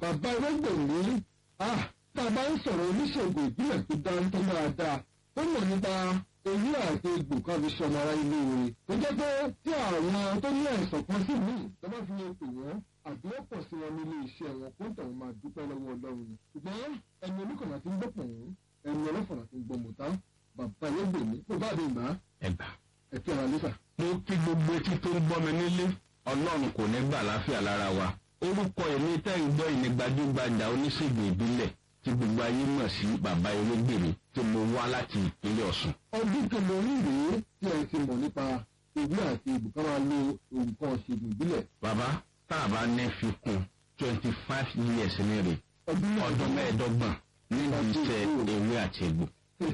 bàbá ẹlẹ́gbẹ̀rún ah tá a bá ń sọ̀rọ̀ oníṣègùn ìbílẹ̀ tó dáńtọ́ dáadáa ó mọ̀ nípa èyí àti egbò kan fi ṣọmọ ara ilé rẹ̀ tó jẹ́ pé tí àwọn tó ní àìsàn kan sí míì tó bá fi lè pè wọ́n àbí ó pọ̀ sí wọn nílé iṣẹ́ wọn kó ń tọ̀hún máa dúpẹ́ lọ́wọ́ ọlọ́run ni ṣùgbọ́n ẹni oníkànnà ti ń gbọ́ pọ̀ wọ́n ẹni ọlọ́fọ̀nà ti ń gbọ́ mọ̀tá bàbá ẹlẹ́gbẹ̀rún kó bá mi gbà á ẹgbà. ẹ̀kí ara lẹ́sà. mo kí gbogbo etí tó ń gbọ́ mi nílé ọlọ́run kò ní gbà láfíà lára wa orúkọ èmi tẹ́ ń gbọ́ ìní gbajúgbajà oníṣègùn ìbílẹ̀ tí gbogbo ayé mọ̀ sí bàbá ewégbèmí tí mo wá láti ìpínlẹ̀ ọ̀sùn. ọdún kẹlẹ́rìn rèé tí ẹ ti mọ̀ nípa ìwé àti ìbùkà máa lo nǹkan ṣègùn ìbílẹ̀ bàbá tá a bá ní fi kún twenty five years ní rè ọdún ọdún mẹ́ẹ̀ẹ́dọ́gbọ̀n nínú iṣẹ́ ewé àti egbò.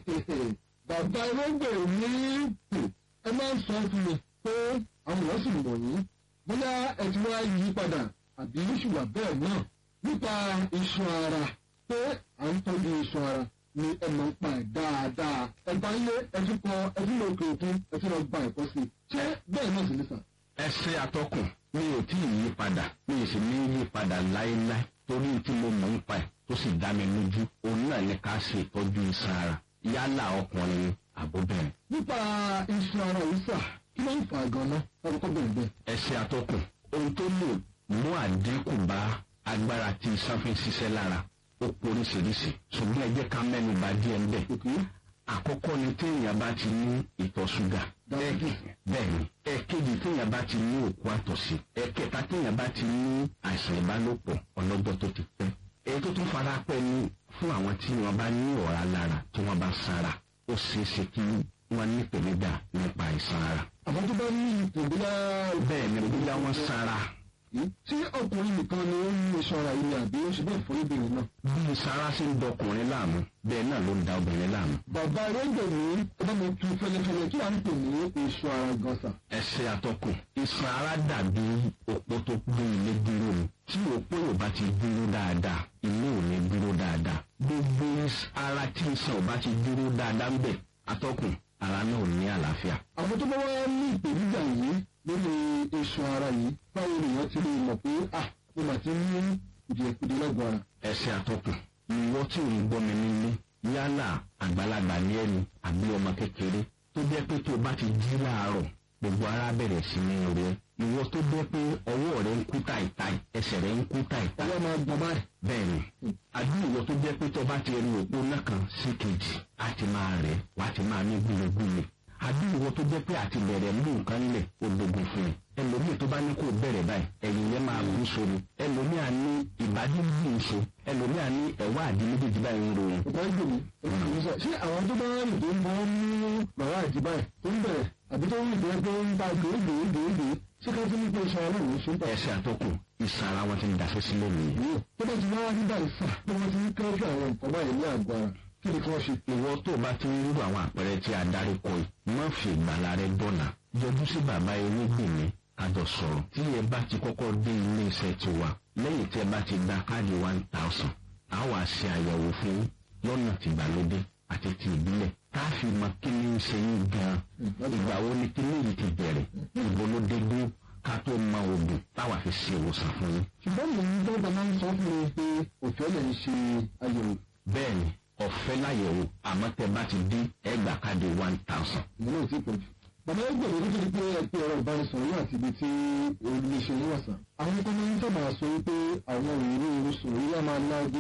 bàbá ẹlẹ́gbẹ̀ẹ́ ní ẹ máa ń sọ fún mi pé àwọn èèyàn sì mọ̀ yín bóyá ẹ ti wá yí padà àbí ṣùgbọ́n bẹ́ẹ̀ náà nípa iṣan ara pé à ń tọ́jú iṣan ara ni ẹ máa ń pa ẹ̀ dáadáa ẹ bá ń lé ẹ tún kọ ẹ tún lọ òkè òkun ẹ tún lọ gba ẹ̀kọ́ sí i ṣé bẹ́ẹ̀ náà sì ní sàn. ẹsẹ atọkùn mi ò tí ì yí padà mi ò sì ní yí padà láéláé torí tí mo mọ̀ ń pa ẹ̀ tó sì dá mi lójú òun náà ní ká ṣe ìtọ́jú iṣan ara yálà ọkùnrin ni àbóbẹ̀rẹ̀. nípa iṣan ara yìí sà kí ló ń fà gan-an ọkọ̀ bẹ̀rẹ̀ bẹ́ẹ̀. ẹsẹ atọkùn ohun tó lè mú àdínkù bá agbára tí iṣan fi ń ṣiṣẹ́ lára ó poríṣiríṣi ṣùgbọ́n ẹ jẹ́ ká mẹ́nu bà díẹ̀ ńbẹ̀. òkè àkọ́kọ́ ni téèyàn bá ti ní ìtọ̀ ṣúgà. dájú bẹ́ẹ̀ni ẹ̀kejì téèyàn bá ti ní òkú àtọ̀sí ẹ̀kẹta téèyàn bá ti ní àìsàn ìbálòpọ̀ ọlọ́jọ́ tó ti pẹ́. èyí tó tún fara pẹ́ ni fún àwọn tí wọ́n bá ní ọ̀rá lára tí wọ́n bá sára ó ṣeé ṣe kí wọ́n ní ìpèníjà nípa àìsàn ara. àwọn tó bá ní ipò bóyá bẹ́ẹ̀ ni bóyá wọ́n sára tí ọkùnrin nìkan ni ó ní iṣan ara yìí àbí ó ṣe bẹ́ẹ̀ fún obìnrin náà. bí sára ṣe ń dọkùnrin láàmú bẹ́ẹ̀ náà ló ń da obìnrin láàmú. bàbá ẹlẹ́gbẹ̀ ní ọba mi tu fẹlẹfẹlẹ kí à ń pè ní iṣan ara gọ́sà. ẹsẹ̀ àtọkùn iṣan ara dàbí òpó tó gbé ilé dúró ni tí òpó yóò bá ti dúró dáadáa ilé ò ní dúró dáadáa gbogbo ara tí iṣan ò bá ti dúró dáadáa ń bẹ̀ àtọkùn ara náà ò ní àlàáfíà. àwọn tó bá wá ní ìpèníjà yìí lórí iṣan ara yìí báwo lèèyàn ti lè mọ̀ pé ah mo mà ti ní kùdìẹ̀kudìẹ lọ́gbọ̀n ara. ẹsẹ̀ àtọkùn ìwọ tí ò ń gbọ́ mi nílé yálà àgbàlagbà ní ẹni àbí ọmọ kékeré tó jẹ́ pé tó o bá ti jí láàárọ̀ gbogbo ara bẹ̀rẹ̀ sí ní rẹ ìwọ tó jẹ́ pé ọwọ́ rẹ ń kú táìtáì ẹsẹ̀ rẹ ń kú táìtáì ọwọ́ máa gbọ́n báyìí. bẹ́ẹ̀ni àbí ìwọ tó jẹ́ pé tó bá ti rí òpó náà kan sí kejì á ti máa rẹ̀ wá ti máa ní gbúlegbúle àbí ìwọ tó jẹ́ pé àti bẹ̀rẹ̀ mú nǹkan lẹ̀ ológun fún ẹ ẹlòmíì tó bá ní kó bẹ̀rẹ̀ báyìí ẹ̀yìn yẹn máa gún sórí ẹlòmíì á ní ìbàdí gún so ẹlòmíì á ní ẹ̀wá àdí méjèèjì báyìí ń ròyìn. ọ̀pọ̀ ẹgbẹ́ mi ẹ̀ka sọ ṣé àwọn tó bá rìn tó ń bọ́ mú bàbá àjíbá ẹ̀ tó ń bẹ̀rẹ̀ àbí tó ń rìn tó ń pé ń bá gbèégbèégbèégbè ṣé ká tún ní pé iṣan ara òun ṣe ń tà. ẹsẹ̀ àtọkùn ìsàn ara wọn ti ń daṣẹ́ sílẹ̀ nìyẹn. tó bá ti wá wá nígbà ìfà tó wọ́n ti ń kẹ́rù àwọn nǹkan báyìí ní àgọ́ ara kí ni kí wọ́n ṣe. ìwọ tó o bá ti ń rú àwọn àpẹẹrẹ tí a darí kọ yìí má fi ìgbàlá rẹ dọ̀nà yọjú sí bàbá ewégbèmí kájọ sọ̀rọ̀ tí ẹ bá ti kọ́kọ́ dé ilé iṣẹ́ tiwa lẹ́yìn tí ẹ bá ti gba káàdì one thousand a wá ṣe àyẹ̀wò fún yín lọ́nà tìgbàlódé àti ti ìbílẹ̀ tá a fi mọ kí ni ń ṣe yín gan-an ìgbà wo ni kí ni yìí ti bẹ̀rẹ̀ ìbò ló dé dúró ká tó mọ oògùn táwa fi ṣe ìwòsàn fún yín. ṣùgbọ́n mo ń dọ́gba máa ń sọ fún mi pé òfin lè ń ṣe àyẹ̀wò bẹ́ẹ̀ni ọ̀fẹ́ láyẹ̀wò àmọ́ tẹ bá ti dín ẹgbà káàdì one thousand. ìyẹn náà ti pọ̀ jù. bàbá ẹgbẹ́ mi nítorí pé ẹ pé ọ̀rọ̀ ìbánisọ̀rọ̀ yóò àti ibi tí olùléṣe ní wàsàn. àwọn kan máa ń sábà sọ wípé àwọn òyìnbó oṣù yìí á máa lágé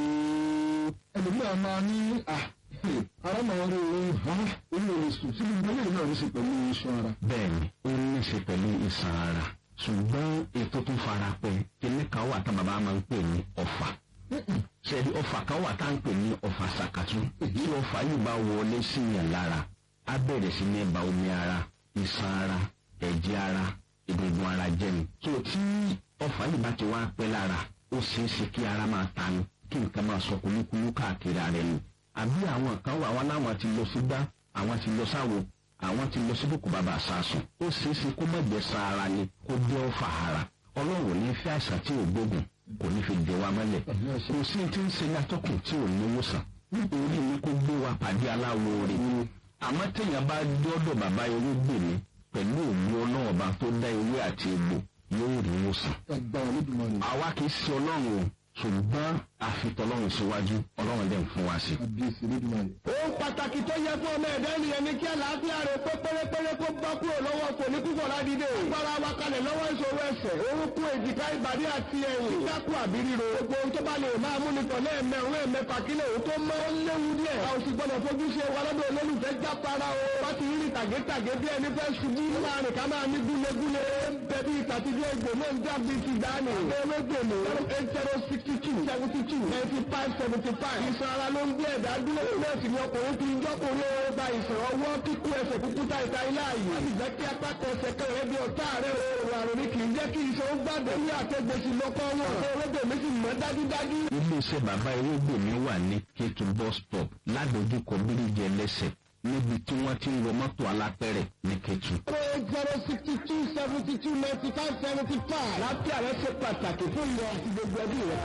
ẹlòmíràn máa ní à ara máa rí ohun ha orí olè sùn tí gbogbo eléyìí náà ní ṣe pẹ̀lú iṣan ara. bẹ́ẹ̀ni ó ní í ṣe pẹ̀lú ìsàn ara ṣùgbọ́n ètò tó fara pẹ́ kíní kan wà tá bàbá máa ń pè ní ọ̀fà ṣẹ̀dí ọ̀fà kan wà tá à ń pè ní ọ̀fà sàkàtú tí ọ̀fà yìí bá wọlé sí yàn lára á bẹ̀rẹ̀ sí ní ba omi ara ìsàn ara ẹ̀jẹ̀ ara egungun ara jẹ́ ni. tó tí ọ̀fà yìí bá ti wá pẹ́ lára ó ṣeé ṣe kí ara máa tanu kí nǹkan máa sọ kúlúkúlú káàkiri ara ẹni. àbí àwọn kan wà wọn láwọn ti lọ sí gbá àwọn ti lọ sáwo àwọn ti lọ sí bùkún bàbá àsásùn ó ṣeé ṣe kó má jẹ́ sa ara ni kó jẹ́ ọ̀fà ara ọlọ́run ò ní fẹ́ àìsàn tí ò gbógun kò ní fi dè wa mọ́lẹ̀ kò sí tí ń ṣe ní atọ́kùn tí ò ní wòsàn nítorí ní kó gbé wa pàdé aláwo rẹ̀ àmọ́ téèyàn bá dọ́dọ̀ bàbá ewé gbè mí pẹ̀lú òun ọlọ́ọ̀ba tó dá ewé àti egbò yóò rí wòsàn. ẹgbà olódùmarè. àwa kì í ṣe ọlọ́run o ṣùgbọ́n àfitọ́lọ́run síwájú ọlọ́run dẹ̀ ń fún wa sí. àbíyèsí lójúmọ́ ohun pàtàkì tó yẹ fún ọmọ ẹ̀dá ènìyàn ni kí àlàáfíà rẹ̀ pé pérépéré kó bá kúrò lọ́wọ́ kò ní púpọ̀ ládìde. agbára wa kalẹ̀ lọ́wọ́ ìṣòro ẹsẹ̀ orúnkún èjìká ìbàdí àti ẹ̀yìn. kíkákù àbí ríro. gbogbo ohun tó bá lè máa mú ni tọ̀ lẹ́ẹ̀mẹ̀rún ẹ̀mẹ́fà kílẹ̀ òun tó mọ́ ó léwu díẹ̀. a ò sì gbọ́dọ̀ fojú ṣe wa lọ́dọ̀ olólùfẹ́ jápara o. wọ́n ti rí tàgétàgé bí ẹni fẹ́ ṣubú. láàrin ká máa ní gúlegúle. bẹ̀bí ìtàtijọ́ ìgbò náà ń jáde ti dání. ewégbèmí zero eight zero sixty two seventy two ninety five seventy five. ìṣan ara ló ń gbé ẹ̀dá dúró. náà sì ni ọkùnrin fi ń jọ́kùnrin ó gba ìṣàn ọwọ́ kíkú ẹsẹ̀ kúkú ta ìta ilé ààyè. láti jẹ́ kí apákan ẹsẹ̀ kan rẹ̀ bí ọ̀tá rẹ̀ o. àrùn ni kì í jẹ́ kí iṣan ó gbàgbé ní àtẹ̀gbèsì lọ́kọ́ wọn. ewégbèmí sì mọ́ dájúdájú. iléeṣẹ́ bàbá ewégbèmí wà ní kétu bus stop ládojúkọ bíríjì ẹlẹ́sẹ̀ níbi tí wọ́n ti ń wọ mọ́tò alápẹ̀rẹ̀ ní kétu. eight zero sixty two seventy two ninety five seventy five. láti àrẹ ṣe pàtàkì fún ìwọ àti gbogbo ẹbí rẹ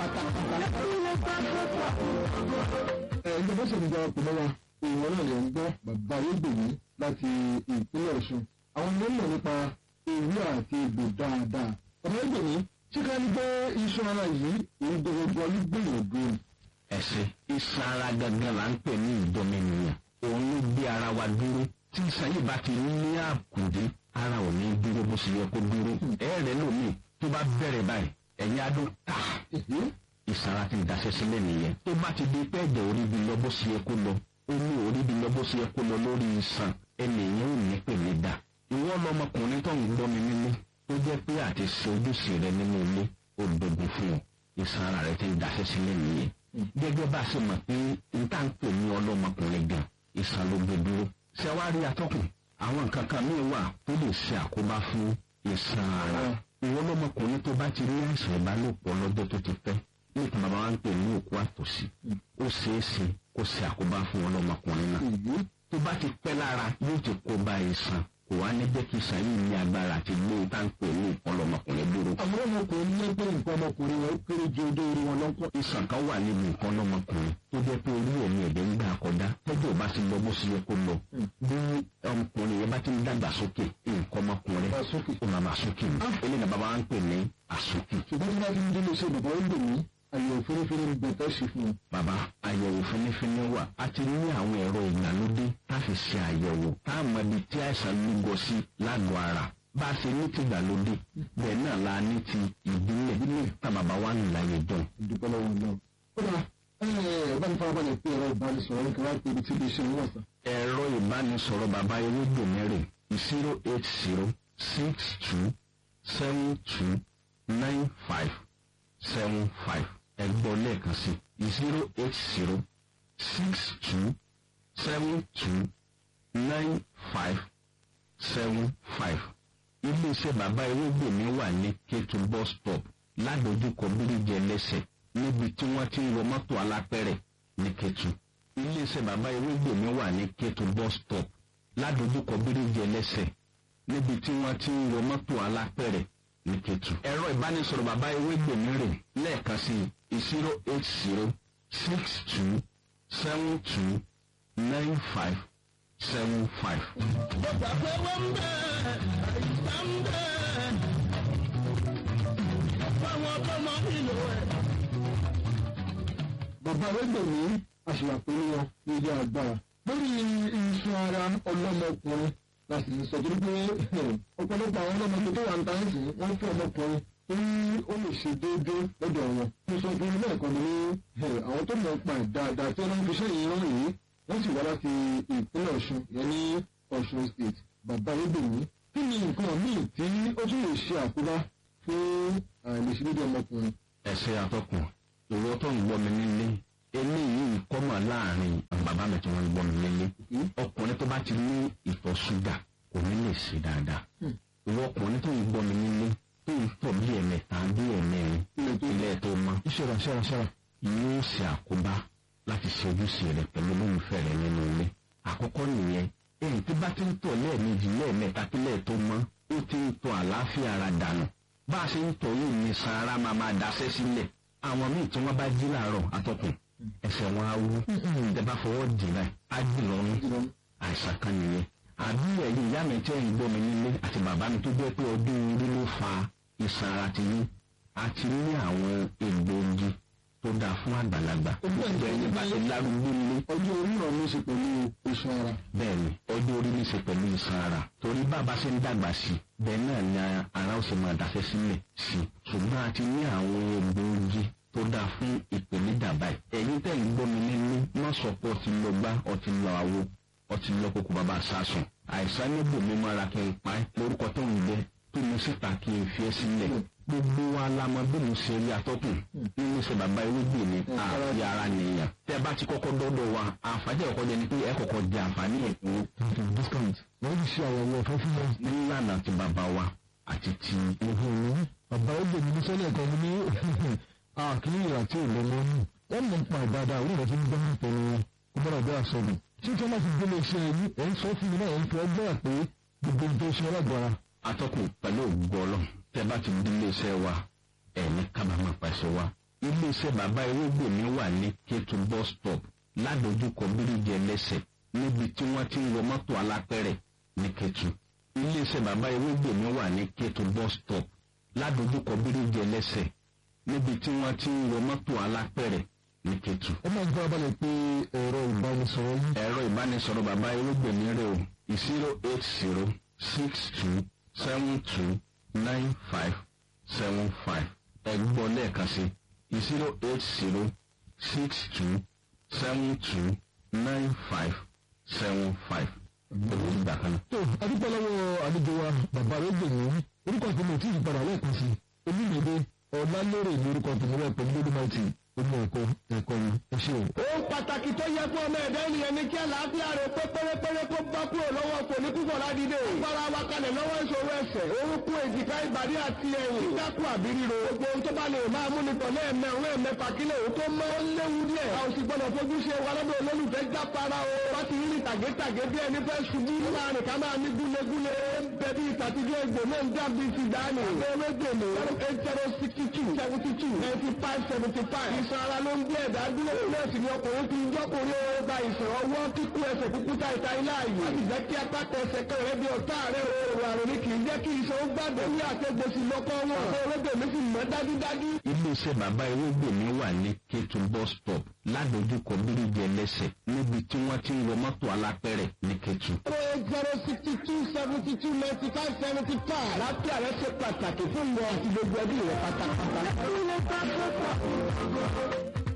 pátápátá. ẹ ǹjẹ́ bó ṣe ń gba ọkùnrin wa ìwọ náà lè ń gbọ́ bàbá ayégbèmí láti ìpínlẹ̀ ọ̀ṣun àwọn ọmọ mọ̀ nípa ewé àti egbò dáadáa bàbá ayégbèmí ṣé ká ní pé iṣan ara yìí òun gbogbo ló gbìyànjú ni. ẹ̀sìn iṣan ara gangan là ń pè ní ìdọ́mẹnìyàn òun ló gbé ara wa dúró tí iṣan yìí bá ti ní àkùdé ara ò ní dúró bó ṣe yẹ kó dúró ẹ̀rẹ̀ lómi tó bá bẹ̀rẹ̀ báyìí ẹ̀yìn adó tà iṣan ara ti daṣẹ́ sílẹ̀ nìyẹn tó bá ti di pé ẹ̀jẹ̀ orí bi lọ bó ṣe yẹ kó lọ omi orí bi lọ bó ṣe yẹ kó lọ lórí iṣan ẹnìyẹn ò ní pè mí dà ìwọ lọmọkùnrin tó ń gbọ́ mi nílé tó jẹ́ pé àti ṣe ojúṣe rẹ nínú ilé ó dogun fún ọ iṣan ara rẹ ti ń daṣẹ́ sílẹ̀ nìyẹn gẹ́gẹ́ bá a ṣe mọ̀ pé n tá ń pè ní ọlọ́mọkùnrin gan iṣan ló gbé dúró ṣé wàá rí atọ́kùn àwọn nǹkan kan míì wà tó lè ṣe àkóbá fún iṣan ara ìwọ lọmọkùnrin tó bá ti rí àìsàn ìbálòpọ̀ lọ́jọ́ tó ti pẹ́ nípa bàbá wa ń pè ní òkú àtòsí ó ṣeé ṣe kó ṣe àkóbá fún ọlọ́mọkùnrin náà tó bá ti pẹ́ lára yóò ti kó bá iṣan kò wá ní jẹ́ kí iṣan yìí ní agbára àti gbé tá ń pè ní ọlọ́mọkùnrin dúró. àwọn ọmọkùnrin ní pé nǹkan ọmọkùnrin wọn kéré ju ojú orí wọn lọ́kọ́. iṣan kan wà níbi nǹkan ọlọ́mọkùnrin tó jẹ́ pé orí ẹ̀mí ẹ̀dẹ̀ ń gbà kọjá tọ́jú ò bá ti lọ bó ṣe yẹ kó lọ. bí ọmọkùnrin yẹn bá ti ń dàgbà sókè nǹkan ọmọkùnrin Bá sókè. ó máa bá sókè ní. eléyìí náà bàbá wa ń pè ní àsókè. ṣùgbọ́n tí wọ́n ti ń délé iṣẹ́ bàbá ayégbèmí àyẹ̀wò fẹ́rẹ́fẹ́rẹ́ ń bẹ̀tẹ̀ sí fún un. bàbá àyẹ̀wò fínífíní wà a ti ní àwọn ẹ̀rọ ìgbàlódé tá a fi ṣe àyẹ̀wò tá a mọ ibi tí àìsàn lúgọ sí lágọ̀ọ́ ara bá a ṣe ní ti ìgbàlódé bẹ́ẹ̀ náà la ní ti ìbílẹ̀ ìbílẹ̀ tá bàbá wa ń láyé dán. ìdúpẹ́ lọ́wọ́ náà. ó dà ẹ bá mi farabalẹ̀ pé ẹ̀rọ ìbánisọ̀rọ̀ nǹkan wá pé ibi tí iléeṣẹ́ wọn wà sá. ẹ̀rọ ìbánisọ̀rọ̀ bàbá ewédò mẹ́rin zero eight zero six two seven two nine five seven five ẹgbọ́n lẹ́ẹ̀kan sí zero eight zero six two seven two nine five seven five iléeṣẹ́ bàbá ewégbèmí wà ní kétu bus stop ládojúkọ bíríjì ẹlẹ́sẹ̀ níbi tí wọ́n ti ń wọ mọ́tò alápẹ̀rẹ̀ ní kétu iléeṣẹ́ bàbá ewégbèmí wà ní kétu bus stop ládojúkọ bíríjì ẹlẹ́sẹ̀ níbi tí wọ́n ti ń wọ mọ́tò alápẹ̀rẹ̀ ní kétu. ẹ̀rọ ìbánisọ̀rọ̀ bàbá ewégbèmí rè lẹ́ẹ̀kan sí zero eight zero six two seven two nine five seven five. Bàbá pé wọ́n ń bẹ̀ àìsàn ń bẹ̀. Fáwọn tó mọ ìlò ẹ̀. bàbá ayégbèmí àṣìwàpẹ̀lú wọn ní ilé agbára. lórí iṣan ara ọlọ́mọkùnrin la sì ń sọ torí pé ọ̀pọ̀lọpọ̀ àwọn ọlọ́mọkùnrin tó wà ń ta ẹ̀sìn wọ́n fún ọmọkùnrin tí ó lè ṣe déédéé lọ́dọ̀ wọn. mo sọ fún ilé ẹ̀kọ́ mi ní àwọn tó mọ̀ pa ẹ̀ dáadáa tí wọ́n fi iṣẹ́ yìí rán yìí wọ́n sì wá láti ìpínlẹ̀ ọ̀ṣun yẹn ní ọ̀ṣun state bàbá ayégbèmí. kí ni nǹkan míì tí ó tún lè ṣe àkóbá fún àìlèṣedéédéé ọmọkùnrin? ẹsẹ atọkùn ìwọ tó ń gbọ́ mi nílé eléyìí kọ́mọ̀ láàrin àwọn bàbá mi tí wọ́n ń gbọ́ mi nílé ọkùnrin tó bá ti ní ìtọ̀ ṣúgà kò ní lè ṣe dáadáa ìwọ ọkùnrin tó ń gbọ́ mi nílé tó ń tọ̀ bí ẹ̀mẹta bí ẹ̀mẹrin ilé tó mọ́ ìṣẹ̀rọ̀ ṣẹ̀rọ̀ ṣẹ̀rọ̀. yóò ṣe àkóbá láti ṣe ojúṣe rẹ pẹ̀lú olólùfẹ́ rẹ nínú ilé àkọ́kọ́ nìyẹn èyí tí bá ti ń tọ̀ lẹ́ẹ̀mejì lẹ́ẹ̀mẹta kílẹ̀ tó mọ́ ó ti ń tọ̀ àlàáfíà ara dànù bá a ṣe ń tọ̀ yìí ní sara máa máa daṣẹ́ sílẹ̀ àwọn míì tí wọ́n bá jí làárọ̀ atọ́kùn ẹsẹ̀ wọn á wú ẹ bá fọwọ́ dì láì á dì lọ́rùn àìsàn kan nìyẹn àbí ẹ̀yin ìyá mi tẹ́ ń gbọ́ mi nílé àti bàbá mi tó jẹ́ pé ọdún orí ló fa ìsàn ara ti yín àti ní àwọn egbòogi fún àgbàlagbà Ojú ẹ̀ ń bẹ́ẹ̀ ni bá ti lárúgbó nílé ọjọ́ orí rọ̀ ló ṣe pẹ̀lú iṣan ara. bẹ́ẹ̀ni ọjọ́ orí ní í ṣe pẹ̀lú iṣan ara torí bàbá ṣe ń dàgbà sí bẹ́ẹ̀ náà ni ara ó sì máa dáṣẹ́ sílẹ̀ sí ṣùgbọ́n a ti ní àwọn egbòogi tó dáa fún ìpèníjà báyìí ẹ̀yin tẹ̀ ń gbọ́ mi nínú má sọ pé ọtí lọ gbá ọtí lọ àwo ọtí lọ kókó bàbá sásùn àìsàn níbò mi máa kí n pa ẹ́ lórúkọ tó ń jẹ tó ní síta kí n fi ẹ́ sílẹ̀ gbogbo wa la mọ bí mo ṣe rí atọ́kùn nínú ṣe bàbá ewébè ni àfi ara nìyàn tẹ́ bá ti kọ́kọ́ dọ́dọ̀ wa àǹfààní ẹ̀kọ́ jẹ ni pé ẹ kọ́kọ́ jẹ àǹfààní ẹ̀kọ́ discount wọ́n ti ṣe àyẹ̀wò ọ̀fẹ́ fún wọn. nílànà ti bàbá wa àti ti ìhun mi bàbá ó gbèmí ní sọ́lẹ̀ kan ní àkíní ìrà tí ò lọ́mọ nù wọ́n mọ̀ pa dáadáa orí rẹ̀ ti ń gbọ́n pẹ̀lú ọgbọ́n ọ̀dọ́ àsọ̀rọ̀ tí tí wọ́n bá ti gbélé iṣẹ́ yìí ẹ̀ ń sọ fún mi náà ẹ̀ ń fi ọgbọ́n pé gbogbo nǹkan iṣẹ́ ọlọ́gbọ̀ra atọ́kùn pẹ̀lú ògbọ́lọ́ tẹ́ bá ti di iléeṣẹ́ wa ẹ̀ ní kábàámọ̀ pàṣẹ wa iléeṣẹ́ bàbá ewébè mi wà ní kétu bus stop ládojúkọ bíríjì ẹlẹ́sẹ̀ níbi tí wọ́n ti ń wọ mọ́tò alápẹ̀rẹ̀ ní kétu iléeṣẹ́ bàbá ewébè mi wà ní kétu bus stop ládojúkọ bíríjì ẹlẹ́sẹ̀ níbi tí wọ́n ti ń wọ mọ́tò alápẹ̀rẹ̀ ní kétu. ẹ máa ń gbọ́ abalẹ̀ pé ẹ̀rọ ìbánisọ̀rọ̀ yìí ẹ̀rọ ìbánisọ̀rọ̀ bàbá ewébè mi rè o zero eight zero six two seven two nine five seven five ẹgbọ́n lẹ́ẹ̀kan sí zero eight zero six two seven two nine five seven five pẹ̀lú ìgbà kan. tó adúpẹ́ lọ́wọ́ àlejò wa bàbá rẹ̀ gbèmí orúkọ tèmi ò tí ì padà lẹ́ẹ̀kan sí olúmọdé ọ̀làlérè ní orúkọ tèmi rẹ̀ pẹ̀lú lódìmáìtì omi ẹ̀kọ́ ẹ̀kọ́ yìí ẹ ṣé o. ohun pàtàkì tó yẹ fún ọmọ ẹ̀dá ènìyàn ni kí àlàáfíà rẹ̀ pé pérépéré kó bá kúrò lọ́wọ́ kò ní púpọ̀ ládìde. agbára wa kalẹ̀ lọ́wọ́ ìṣòro ẹsẹ̀ orúkún èjìká ìbàdí àti ẹ̀yìn. dákú àbí ríro. gbogbo ohun tó bá lè máa mú ni tọ̀lé ẹ̀mẹ́ òun ẹ̀mẹ́fà kílẹ̀ òun tó mọ́ ó léwu díẹ̀. a ò sì gbọ́dọ̀ fojú ṣe wa lọ́dọ̀ olólùfẹ́ jápara o. wá ti rí tàgétàgé bí ẹni fẹ́ ṣubú. láàrin ká máa ní gúlegúle. bẹ bí ìtàtijọ́ egbò náà ń dàbí ti dání. abẹ́rẹ́ gbèmí. eight zero sixty two seventy two ninety five seventy five. ìsan ara ló ń gbé ẹ̀dá dúró. nọ́ọ̀sì ni ọkùnrin fi ń jọ́kùnrin ó gba ìsàn ọwọ́ kíkú ẹsẹ̀ kúkú ta ìta ilé ààyè. wọ́n ti jẹ́ kí apáta ẹsẹ̀ kan rẹ̀ bí ọ̀tá rẹ̀ o. àrùn ni kì í jẹ́ kí iṣan ó gbàgbé ní àtẹ̀gbèsì lọ́kọ́ wọn. ọ̀rẹ́dẹ̀ mi sì mọ́ dájúdájú. iléeṣẹ́ bàbá ewébè mi wà ní kétu bus stop ládojúkọ bíríjì ẹlẹ́sẹ̀ níbi tí wọ́n ti ń wọ mọ́tò alápẹ̀rẹ̀ ní kétu. zero eight zero sixty two seventy two ninety five seventy five. lápẹ́ àrẹ ṣe pàtàkì fún ìwọ àti gbogbo ẹbí rẹ pátápátá.